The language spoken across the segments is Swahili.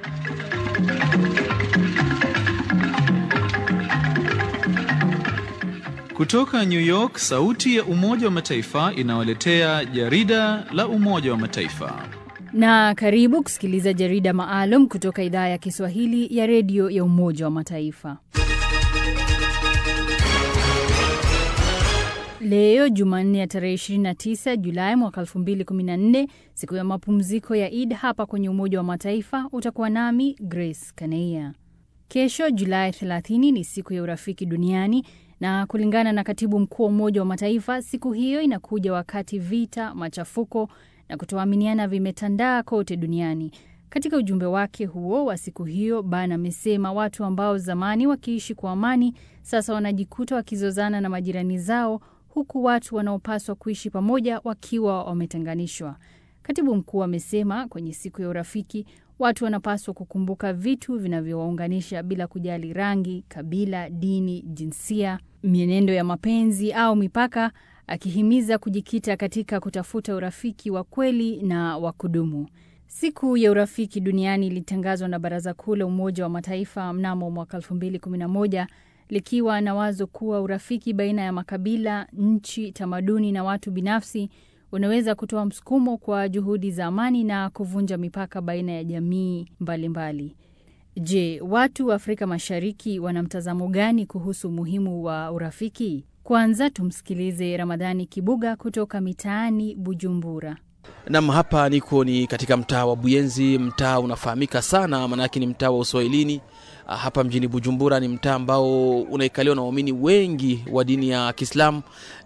Kutoka New York, sauti ya Umoja wa Mataifa inawaletea jarida la Umoja wa Mataifa. Na karibu kusikiliza jarida maalum kutoka idhaa ya Kiswahili ya redio ya Umoja wa Mataifa. Leo Jumanne ya tarehe 29 Julai mwaka 2014, siku ya mapumziko ya Eid hapa kwenye Umoja wa Mataifa, utakuwa nami Grace Kaneia. Kesho Julai 30 ni siku ya urafiki duniani na kulingana na katibu mkuu wa Umoja wa Mataifa, siku hiyo inakuja wakati vita, machafuko na kutoaminiana vimetandaa kote duniani. Katika ujumbe wake huo wa siku hiyo, Ban amesema watu ambao zamani wakiishi kwa amani sasa wanajikuta wakizozana na majirani zao, huku watu wanaopaswa kuishi pamoja wakiwa wametenganishwa. Katibu mkuu amesema kwenye siku ya urafiki watu wanapaswa kukumbuka vitu vinavyowaunganisha bila kujali rangi, kabila, dini, jinsia, mienendo ya mapenzi au mipaka, akihimiza kujikita katika kutafuta urafiki wa kweli na wa kudumu. Siku ya urafiki duniani ilitangazwa na Baraza Kuu la Umoja wa Mataifa mnamo mwaka 2011 likiwa na wazo kuwa urafiki baina ya makabila, nchi, tamaduni na watu binafsi unaweza kutoa msukumo kwa juhudi za amani na kuvunja mipaka baina ya jamii mbalimbali. Je, watu wa Afrika Mashariki wana mtazamo gani kuhusu umuhimu wa urafiki? Kwanza tumsikilize Ramadhani Kibuga kutoka mitaani Bujumbura. Nam, hapa niko ni katika mtaa wa Buyenzi. Mtaa unafahamika sana, maanake ni mtaa wa Uswahilini hapa mjini Bujumbura. Ni mtaa ambao unaikaliwa na waumini wengi wa dini ya Kiislamu,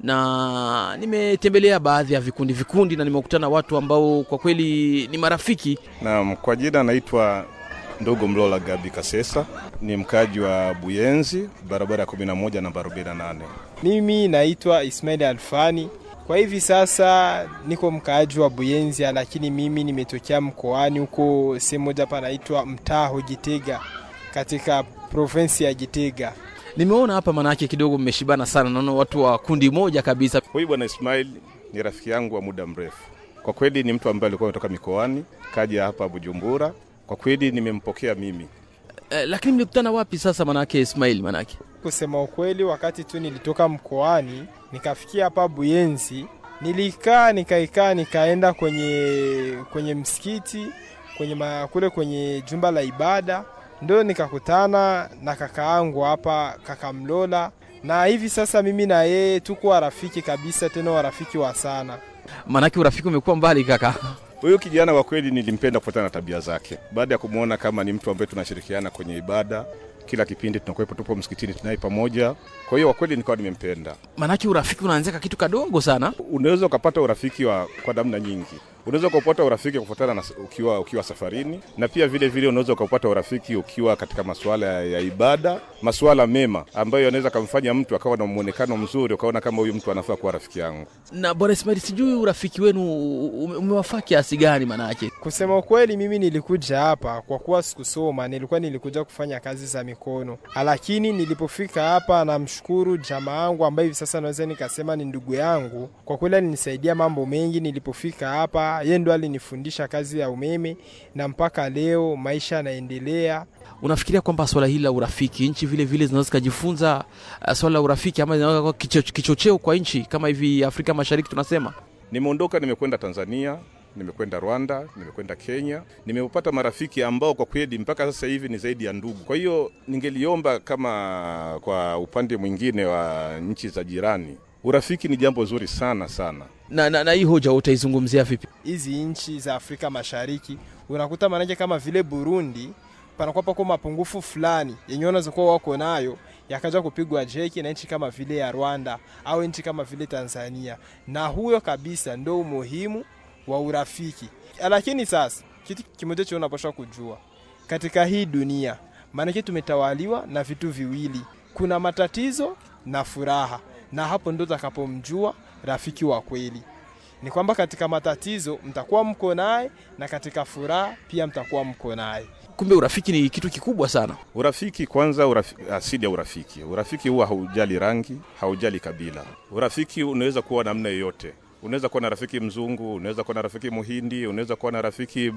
na nimetembelea baadhi ya vikundi vikundi, na nimekutana watu ambao kwa kweli ni marafiki. Naam, kwa jina naitwa ndugu Mlola Gabi Kasesa, ni mkaji wa Buyenzi, barabara ya 11 namba 48. Mimi naitwa Ismail Alfani. Kwa hivi sasa niko mkaaji wa Buyenzi, lakini mimi nimetokea mkoani huko sehemu moja panaitwa mtaa Gitega katika provinsi ya Gitega. Nimeona hapa manake kidogo mmeshibana sana, naona watu wa kundi moja kabisa. Huyu bwana Ismail ni rafiki yangu wa muda mrefu. Kwa kweli ni mtu ambaye alikuwa ametoka mikoani kaja hapa Bujumbura. Kwa kweli nimempokea mimi. Eh, lakini mlikutana wapi sasa manake Ismail? Manake kusema ukweli, wakati tu nilitoka mkoani nikafikia hapa Buyenzi, nilikaa nikaikaa, nikaenda kwenye kwenye msikiti kwenye ma, kule kwenye jumba la ibada ndo nikakutana na kaka yangu hapa, kaka Mlola, na hivi sasa mimi na yeye tuko warafiki kabisa, tena warafiki wa sana. Manake urafiki umekuwa mbali kaka. Huyu kijana kwa kweli nilimpenda kufuatana na tabia zake, baada ya kumwona kama ni mtu ambaye tunashirikiana kwenye ibada kila kipindi tunakuwepo, tupo msikitini tunaye pamoja. Kwa hiyo kwa kweli nikawa nimempenda. Manake urafiki unaanzia kitu kadogo sana. Unaweza ukapata urafiki wa kwa namna nyingi. Unaweza ukapata urafiki kufuatana na ukiwa, ukiwa safarini, na pia vile vile unaweza ukapata urafiki ukiwa katika masuala ya ibada, masuala mema ambayo yanaweza kumfanya mtu akawa na muonekano mzuri, ukaona kama huyu mtu anafaa kuwa rafiki yangu. Na bwana Ismail, sijui urafiki wenu umewafaa kiasi gani? Manake kusema ukweli, mimi nilikuja hapa kwa kuwa sikusoma, nilikuwa nilikuja kufanya kazi za mikono, lakini nilipofika hapa, namshukuru jamaa yangu ambaye hivi sasa naweza nikasema ni ndugu yangu. Kwa kweli alinisaidia mambo mengi nilipofika hapa, yeye ndo alinifundisha kazi ya umeme na mpaka leo maisha yanaendelea. Unafikiria kwamba swala hili la urafiki nchi vile vile zinaweza zikajifunza uh, swala la urafiki ama zinaweza kuwa kicho, kichocheo kwa nchi kama hivi Afrika Mashariki tunasema? Nimeondoka, nimekwenda Tanzania, nimekwenda Rwanda, nimekwenda Kenya, nimepata marafiki ambao kwa kweli mpaka sasa hivi ni zaidi ya ndugu. Kwa hiyo ningeliomba kama kwa upande mwingine wa nchi za jirani, urafiki ni jambo zuri sana sana. Na, na, na hii hoja utaizungumzia vipi? Hizi nchi za Afrika Mashariki unakuta manake kama vile Burundi panakuwa pako mapungufu fulani yenye wanaweza kuwa wako nayo yakaja kupigwa jeki na nchi kama vile ya Rwanda au nchi kama vile Tanzania, na huyo kabisa ndo umuhimu wa urafiki. Lakini sasa kitu kimoja cha unapaswa kujua katika hii dunia, maanake tumetawaliwa na vitu viwili, kuna matatizo na furaha, na hapo ndo utakapomjua rafiki wa kweli. Ni kwamba katika matatizo mtakuwa mko naye na katika furaha pia mtakuwa mko naye. Kumbe urafiki ni kitu kikubwa sana. Urafiki kwanza, urafiki, asili ya urafiki. Urafiki huwa haujali rangi, haujali kabila. Urafiki unaweza kuwa namna yoyote. Unaweza kuwa na rafiki mzungu, unaweza kuwa na rafiki muhindi, unaweza kuwa na rafiki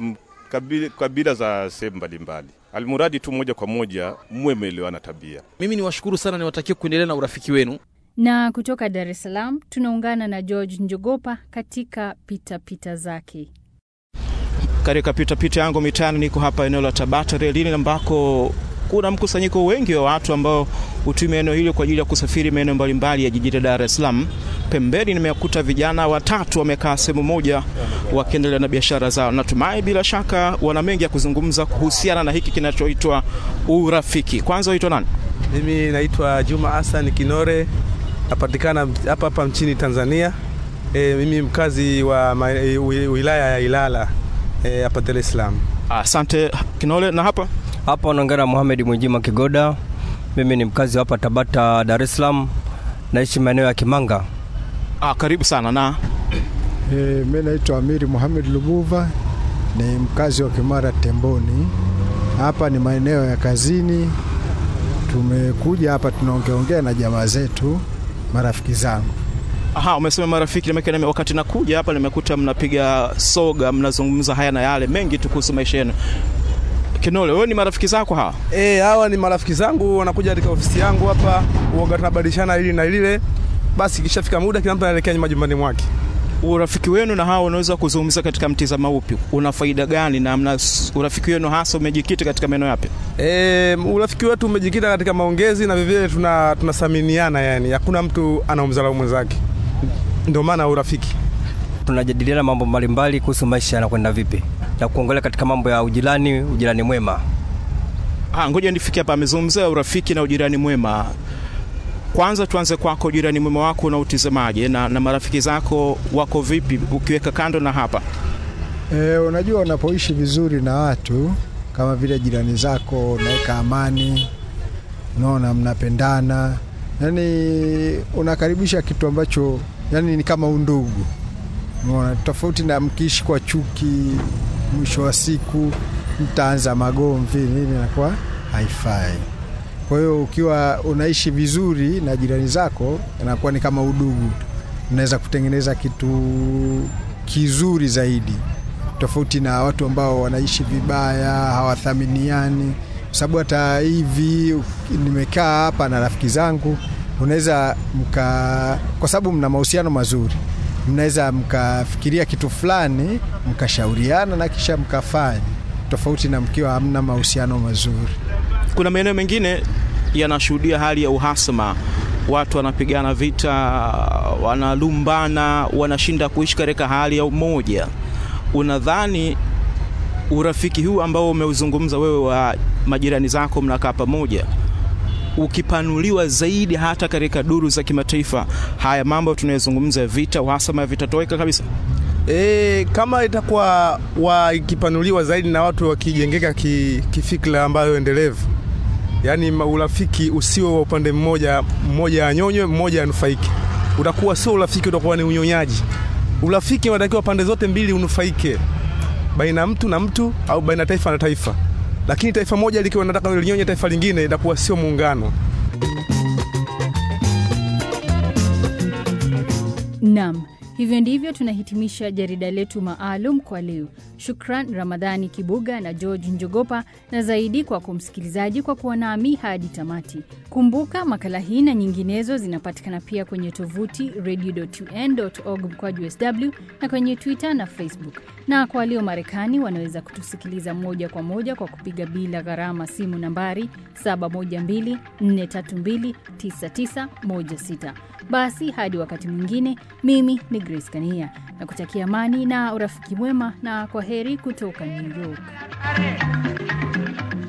kabila, kabila za sehemu mbalimbali, almuradi tu moja kwa moja muwe meelewana tabia. Mimi ni washukuru sana, niwatakie kuendelea na urafiki wenu. Na kutoka Dar es Salaam tunaungana na George Njogopa katika pitapita pita zake. Katika pitapita yangu mitaani, niko hapa eneo la Tabata relini ambako kuna mkusanyiko wengi wa watu ambao hutumia eneo hilo kwa ajili ya kusafiri maeneo mbalimbali ya jiji la Dar es Salaam. Pembeni nimekuta vijana watatu wamekaa sehemu moja wakiendelea na biashara zao. Natumai bila shaka wana mengi ya kuzungumza kuhusiana na hiki kinachoitwa urafiki. Kwanza waitwa nani? Mimi naitwa Juma Hassan Kinore, napatikana hapa hapa nchini Tanzania. E, mimi mkazi wa ma, e, wilaya ya Ilala hapa e, Dar es Salaam. Asante Kinole. Na hapa hapa unaongea na Mohamed Mwijima Kigoda. Mimi ni mkazi hapa Tabata, Dar es Salaam, naishi maeneo ya Kimanga. Ah, karibu sana na e, mimi naitwa Amiri Mohamed Lubuva, ni mkazi wa Kimara Temboni. Hapa ni maeneo ya kazini, tumekuja hapa tunaongeongea na jamaa zetu, marafiki zangu. Aha, umesema marafiki. Wakati nakuja hapa nimekuta mnapiga soga, mnazungumza haya na yale mengi tu kuhusu maisha yenu. Kinole, wewe ni marafiki zako hawa? Eh, hawa ni marafiki zangu, wanakuja katika ofisi yangu hapa, uoga tunabadilishana hili na lile. Basi kishafika muda kila mtu anaelekea majumbani mwake. Urafiki wenu na hawa unaweza kuzungumza katika mtizamo upi? Una faida gani na mna urafiki wenu hasa umejikita katika maeneo yapi? E, urafiki wetu umejikita katika maongezi na vivile tuna tunathaminiana, yani hakuna mtu anaumdharau mwenzake, ndio maana urafiki. Tunajadiliana mambo mbalimbali kuhusu maisha yanakwenda vipi na kuongelea katika mambo ya ujirani, ujirani mwema. Ah, ngoja nifike hapa. Amezungumzia urafiki na ujirani mwema. Kwanza tuanze kwako, ujirani mwema wako unautizamaje na, na marafiki zako wako vipi ukiweka kando na hapa? E, unajua unapoishi vizuri na watu kama vile jirani zako, unaweka amani, unaona, mnapendana, yani unakaribisha kitu ambacho yani ni kama undugu, unaona, tofauti na mkiishi kwa chuki, mwisho wa siku mtaanza magomvi nini, inakuwa haifai. Kwa hiyo ukiwa unaishi vizuri na jirani zako, inakuwa ni kama udugu, unaweza kutengeneza kitu kizuri zaidi, tofauti na watu ambao wanaishi vibaya, hawathaminiani. Kwa sababu hata hivi nimekaa hapa na rafiki zangu, unaweza mka, kwa sababu mna mahusiano mazuri, mnaweza mkafikiria kitu fulani, mkashauriana na kisha mkafanya, tofauti na mkiwa hamna mahusiano mazuri. Kuna maeneo mengine yanashuhudia hali ya uhasama, watu wanapigana vita, wanalumbana, wanashinda kuishi katika hali ya umoja. Unadhani urafiki huu ambao umeuzungumza wewe wa majirani zako, mnakaa pamoja, ukipanuliwa zaidi hata katika duru za kimataifa, haya mambo tunayozungumza vita, uhasama vitatoweka kabisa? E, kama itakuwa wakipanuliwa zaidi na watu wakijengeka ki, kifikra ambayo endelevu, yaani urafiki usio wa upande mmoja, mmoja anyonywe mmoja anufaike, utakuwa sio urafiki, utakuwa ni unyonyaji. Urafiki unatakiwa pande zote mbili unufaike, baina mtu na mtu au baina taifa na taifa, lakini taifa moja likiwa nataka linyonye taifa lingine, itakuwa sio muungano. Naam. Hivyo ndivyo tunahitimisha jarida letu maalum kwa leo. Shukran Ramadhani Kibuga na George Njogopa, na zaidi kwa kumsikilizaji kwa kuwa nami hadi tamati. Kumbuka makala hii na nyinginezo zinapatikana pia kwenye tovuti radio.un.org mkwaju sw na kwenye Twitter na Facebook. Na kwa walio Marekani wanaweza kutusikiliza moja kwa moja kwa kupiga bila gharama simu nambari 712-432-9916. Basi hadi wakati mwingine, mimi ni Grace Kania na kutakia amani na urafiki mwema, na kwa heri kutoka New York.